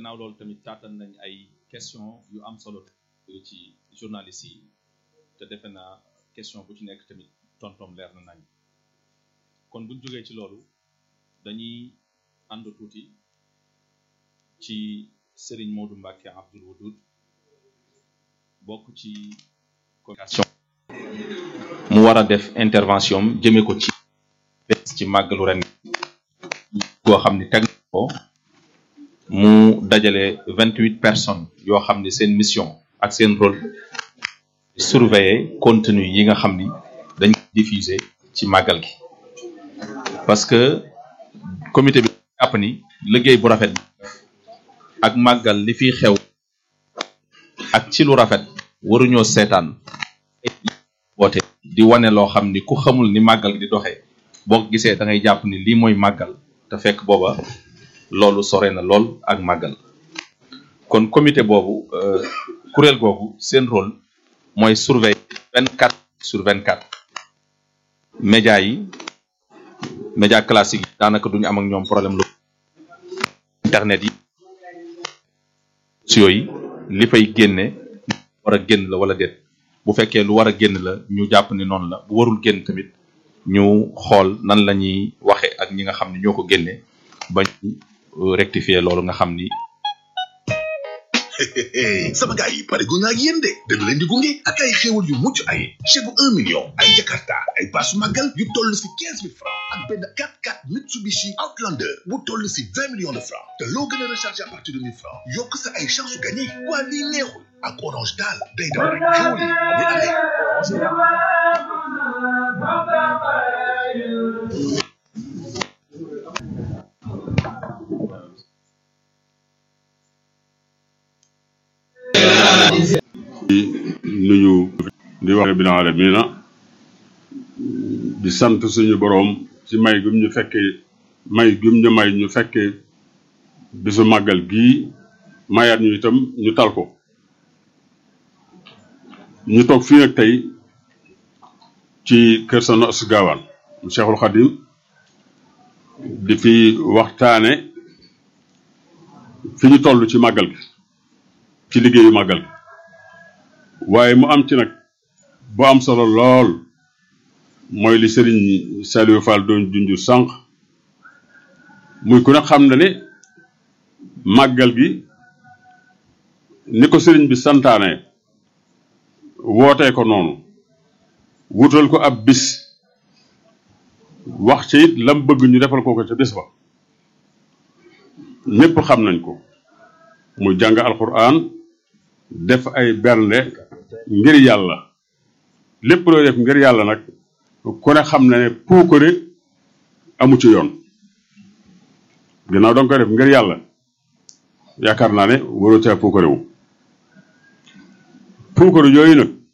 gannaaw loolu tamit taatan nañ ay question yu am solo ci journaliste yi te defe naa question bu ci nekk tamit tontom leer na nañ kon buñ jógee ci loolu dañuy ànd tuuti ci Serigne Modou Mbacke Abdoul Wadoud bokk ci communication mu war a def intervention am jëme ko ci bés ci màggalu ren goo xam ni teg na ko mu dajale vingt huit personnes yoo xam ni seen mission ak seen rôle surveiller contenu yi nga xam ni dañ ko diffuser ci màggal gi parce que comité bi jàpp ni liggéey bu rafet ak màggal li fiy xew ak ci lu rafet waruñoo seetaan woote di wane loo xam ni ku xamul ni màggal di doxee boo ko gisee da ngay jàpp ni lii mooy màggal te fekk booba loolu sore na lool ak màggal kon comité boobu kuréel googu seen rôle mooy surveiller vingt quatre sur vingt quatre média yi média classique yi daanaka duñu am ak ñoom problème lu internet yi yooyu li fay génne war a génn la wala déet bu fekkee lu war a génn la ñu jàpp ni noonu la bu warul génn tamit ñu xool nan la ñuy waxe ak ñi nga xam ni ñoo ko génne ba ñu rectifier loolu nga xam ni sama gars yi pare gu naa ak yéen de dañu leen di gunge ak ay xéwal yu mucc ay chèque bu un million ay jakarta ay paasu màggal yu toll si quinze mille francs ak benn 4x4 Mitsubishi Outlander bu toll si vingt millions de francs te loo gën a recharger à partir de mille francs yokk sa ay chance su gagné waa lii neexul ak orange daal day daw rek xéwal yi amul arrêt nuyu di wax bi na alamina di sant suñu boroom ci may gum ñu fekkee may gum ñu may ñu fekkee bisu màggal gii mayaat ñu itam ñu tal ko ñu toog fii nag tey ci kër Soxna Astou Gawane mu Cheikhul Khadim di fi waxtaane fi ñu toll ci màggal gi ci liggéeyu màggal gi waaye mu am ci nag bu am solo lool mooy li Serigne Saliou Fall doon junju sànq muy ku ne xam na ne màggal gi ni ko Serigne bi santaane wootee ko noonu wutal ko ab bis wax ci it lam bëgg ñu defal ko ko ca bis ba ñépp xam nañ ko muy jàng alquran def ay bernde ngir yàlla lépp looy def ngir yàlla nag ku ne xam na ne puukare amu ci yoon ginnaaw danga koy def ngir yàlla yaakaar naa ne waroo caa puukare wu puukare yooyu nag